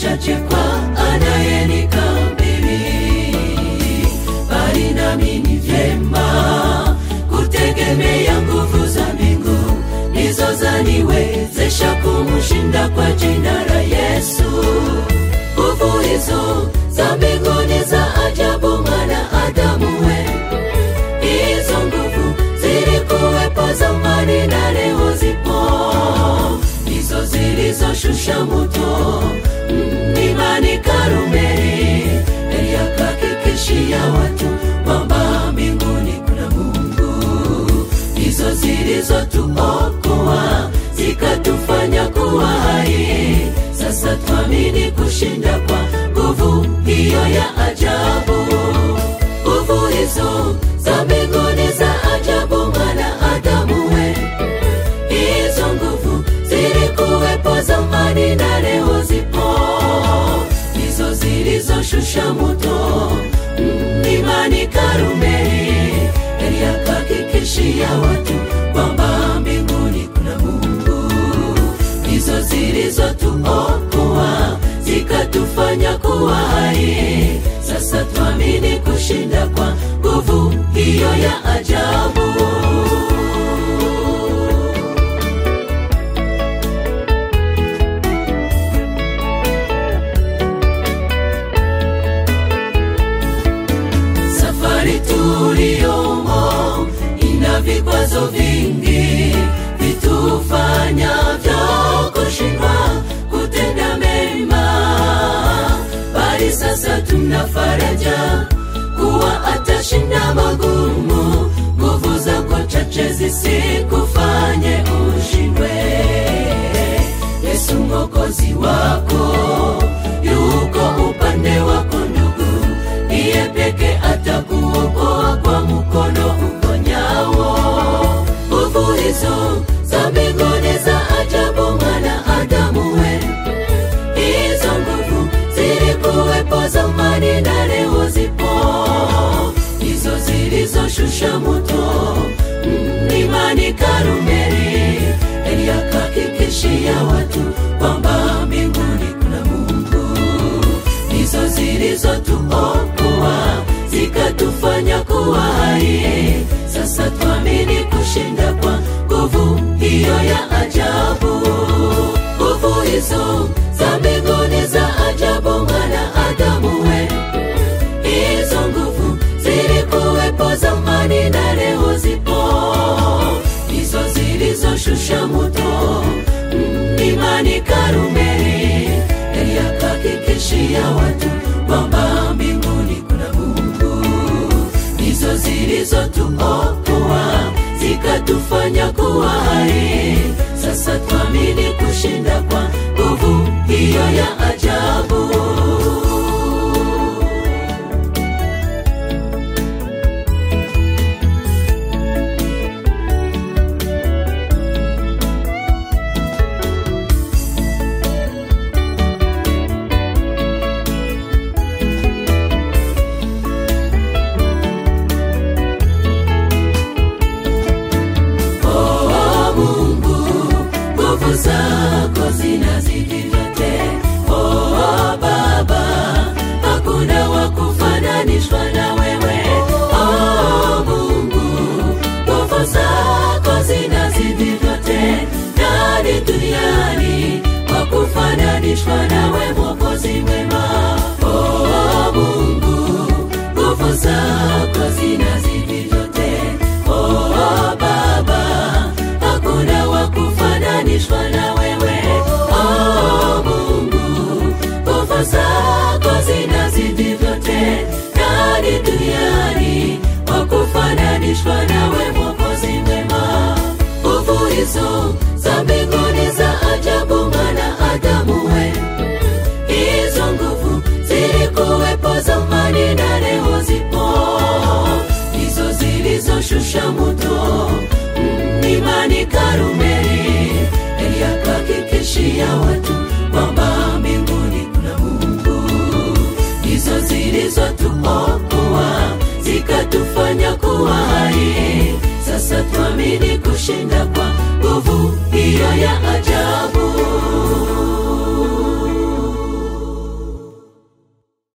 machache kwa anayenikabili, bali nami ni vyema kutegemea nguvu za mbingu ndizo zaniwezesha kumshinda kwa jina la Yesu. Nguvu hizo za mbinguni za ajabu, mwanadamu we, hizo nguvu zilikuwepo zamani na leo zipo, ndizo zilizoshusha moto mlimani Karumeli, ili akahakikishia watu kwamba mbinguni kuna Mungu, ndizo zilizotuokoa zikatufanya kuwa hai. Sasa twamini kushinda kwa nguvu hiyo ya ajabu. Nguvu hizo za mbinguni za ajabu, mwanadamu we, hizo nguvu zilikuwepo zamani na leo zipo, ndizo zilizoshusha moto mlimani Karumeli, ili akahakikishia watu kwamba mbinguni kuna Mungu, ndizo zilizotuokoa zikatufanya kuwa hai. Sasa twamini kushinda kwa nguvu hiyo ya ajabu. Safari tuliyomo ina vikwazo vingi vitufanyavyo kushindwa kutenda mema, bali sasa tuna faraja kuwa atashinda magumu. Nguvu zako chache zisikufanye ushindwe. Yesu mwokozi wako yuko upande wako ndugu, ndiye peke atakuokoa kwa mkono uponyao. Nguvu hizo za mbinguni za ajabu, mwanadamu we, hizo nguvu zilikuwepo zamani na leo zipo, hizo zilizoshusha moto mlimani Karumeli, ili akahakikishia watu kwamba mbinguni kuna Mungu, ndizo zilizotuokoa zikatufanya kuwa hai. Sasa twamini kushinda kwa nguvu hiyo ya ajabu. Nguvu hizo za mbinguni za ajabu, mwanadamu we, hizo nguvu zilikuwepo zamani na leo zipo, hizo zilizoshusha moto mlimani Karumeli, ili akahakikishia watu kwamba mbinguni kuna Mungu, ndizo zilizotuokoa zikatufanya kuwa hai. Sasa twamini kushinda kwa nguvu hiyo ya ajabu. Oh, Mungu, nguvu zako zinazidi vyote. Oh, Baba, hakuna wa kufananishwa na wewe. Oh, Mungu, nguvu zako zinazidi vyote. Nani duniani wa kufananishwa nawe, Mwokozi mwema? Oh, Mungu, nguvu zako zinazidi vyote. Oh, Baba, hakuna wa kufananishwa na wewe. Oh, Mungu, nguvu zako zinazidi vyote. Nani duniani wa kufananishwa nawe, Mwokozi mwema? Nguvu hizo za mbinguni za ajabu, mwanadamu we, hizo nguvu zilikuwepo zamani na leo zipo, ndizo zilizoshusha moto mlimani Karume